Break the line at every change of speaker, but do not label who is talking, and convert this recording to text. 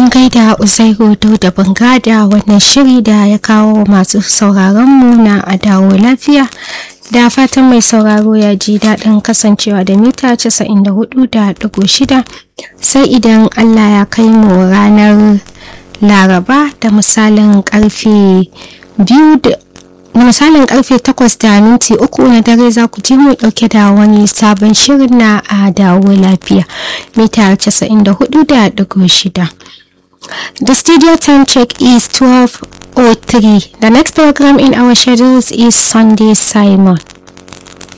an gaida uzairu da banga da wannan shiri da ya kawo masu sauraronmu na a dawo lafiya da fatan mai sauraro ya ji daɗin kasancewa da mita 94.6 sai idan allah ya kai mu ranar laraba da misalin karfe biyu da na misalin karfe 8 da minti uku na dare za ku ji mu dauke da wani sabon shirin na a dawo lafiya mita 94.6 The studio time check is 12.03. The next program in our schedules is Sunday Simon.